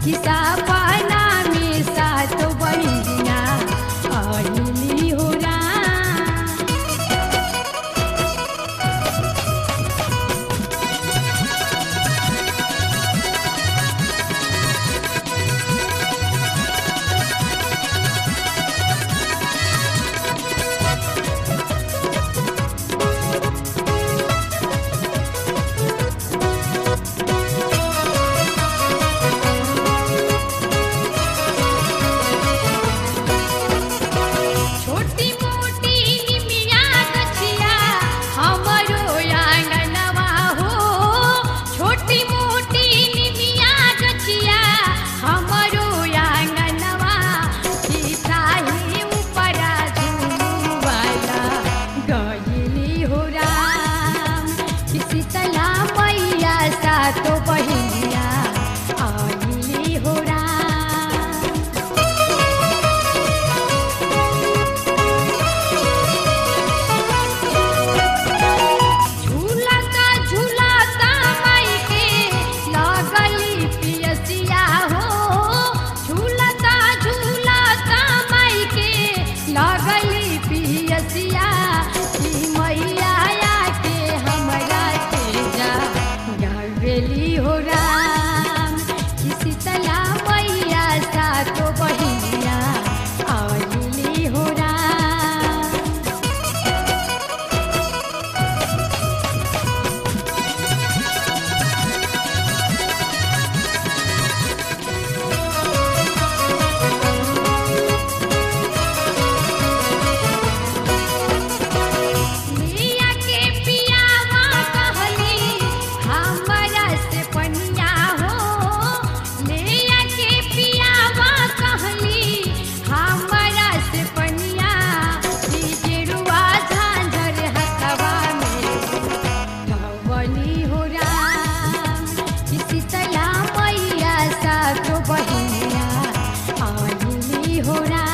किसा पाना में सात बहिनिया आइली हो राम छोटी मोटी निमिया गछिया हमरो आंगनवा हो छोटी मोटी निमिया गछिया हमरो आंगनवा सीताही ऊपरा झूमवाला गइली हो राम कि शीतला मैया सातो बहिनिया आइली हो राम झूलता झूलता माई के लगली पियसिया हो झूलता झूलता माई के लगली पियसिया ई मैया के हमरा के जा गावेली हो राम कि शीतला मैया सातो बहिनिया आइली हो राम मिया के पियावा कहली हमरा से पनिया हो मिया के पियावा कहली हमरा से पनिया ई गेरुआ झांझर हथवा में धवली हो राम कि शीतला मैया सातो बहिनिया आइली हो राम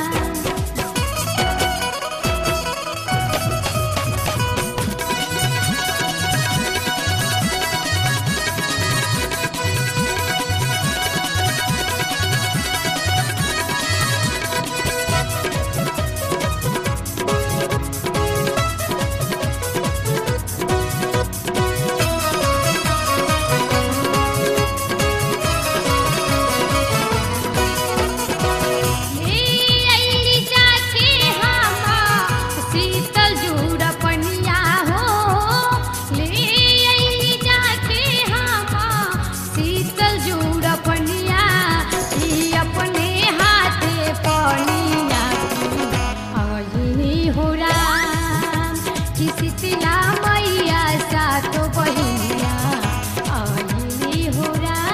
ले अइली जाके हामा शीतल जूड़ पनिया हो ले अइली जाके हामा शीतल जूड़ पनिया ई अपने हाथे पनिया आइली हो राम कि शीतला मैया सातो बहिनिया आइली हो राम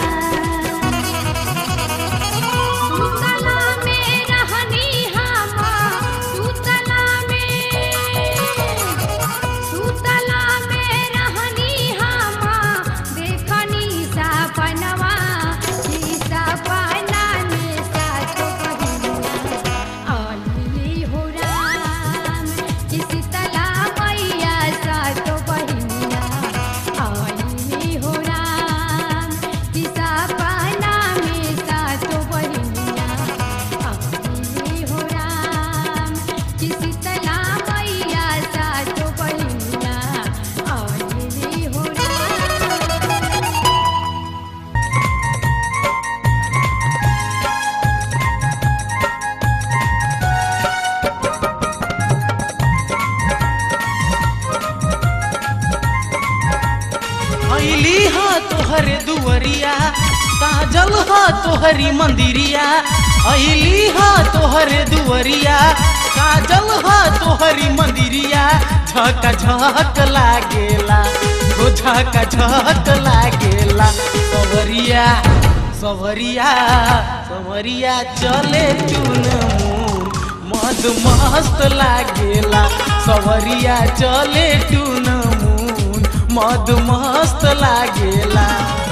सुतला में रहनी हम सुतला में सुतला में रहनी हम देखनी सपनवा ई सपना में सातो बहिनिया आइली हो राम कि शीतला मैया सातो बहिनिया आइली हो राम कि सपना में सातो बहिनिया आइली हो राम कि शीतला मैया सातो बहिनिया आइली हो राम अइली हा तोहर दुअरिया साजल हा तोहरी मंदिरिया अइली हा तोहर दुअरिया साजल हा तोहरी मंदिरिया झक झक लागेला हो झक झक लागेला सवरिया सवरिया सवरिया चले चुन मद मस्त लागेला सवरिया चले टून मून मद मस्त लागेला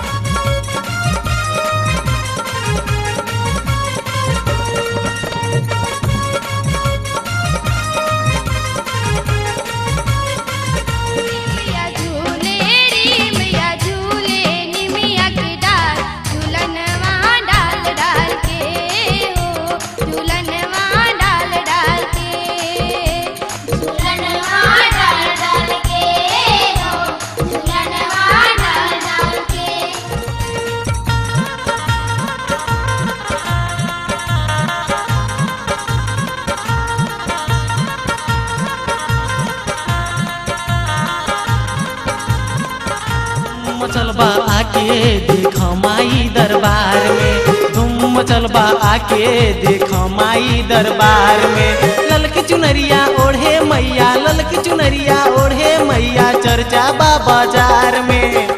मिया झूले रे मिया झूले नी मिया के डाल झूलनवा दरबार में धूम मचल बा आके देख माई दरबार में ललकी चुनरिया ओढ़े मैया ललकी चुनरिया ओढ़े मैया चर्चा बा बाजार में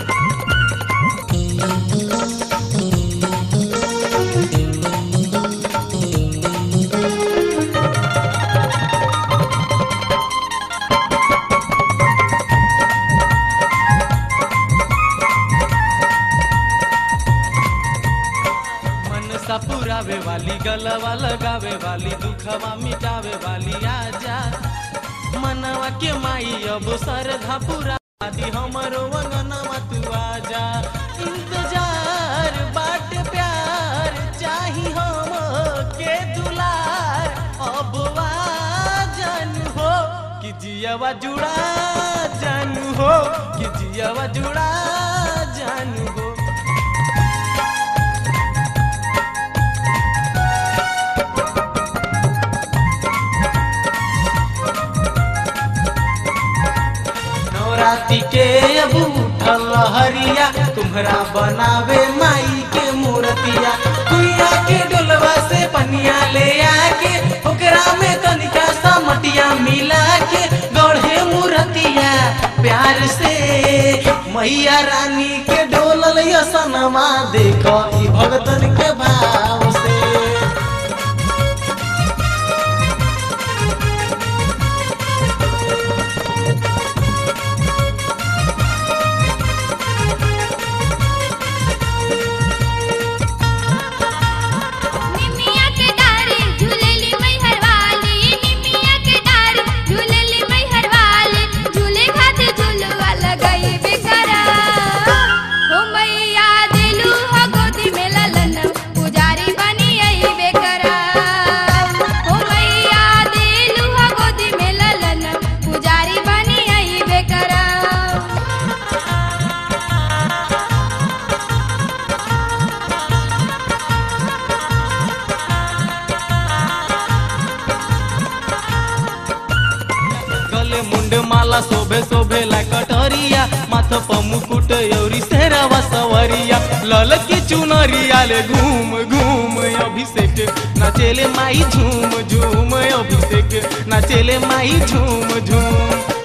मनसा पुरावे वाली गलवा लगावे वाली दुखवा मिटावे वाली आजा मनवा के माई अब सरधा पुरा दी हमरो वंगनवा तू आजा इंतजार बाट प्यार चाही हम के दुलार अब जन हो कि जियावा जुड़ा जानू हो कि जियावा जुड़ा जानू हो नवरात्रि के अब उठल हरिया तुम्हरा बनावे माई के मूर्तिया कुइया के डोलवा से पनिया ले आके ओकरा में तनिका सा मटिया मिला के गढ़े मूर्तिया प्यार से मैया रानी के डोलल सनमा देखो ई भगतन के भाव से निमिया के डारे झूलेली मैहर वाली निमिया के डारे झूलेली मैहर वाली झूले खातिर झूलवा लगाई बेकरा हो मैया दिलू हो गोदी में ललन पुजारी बनी आई बेकरा हो मैया दिलू हो गोदी में ललन पुजारी बनी आई बेकरा गले मुंड माला शोभे शोभे ला कटरिया माथ प मुकुट यौरी सेहरावा सवरिया ललकी चुनरिया ले घूम घूम अभिषेक नाचेले माई झूम झूम अभिषेक नाचेले माई झूम झूम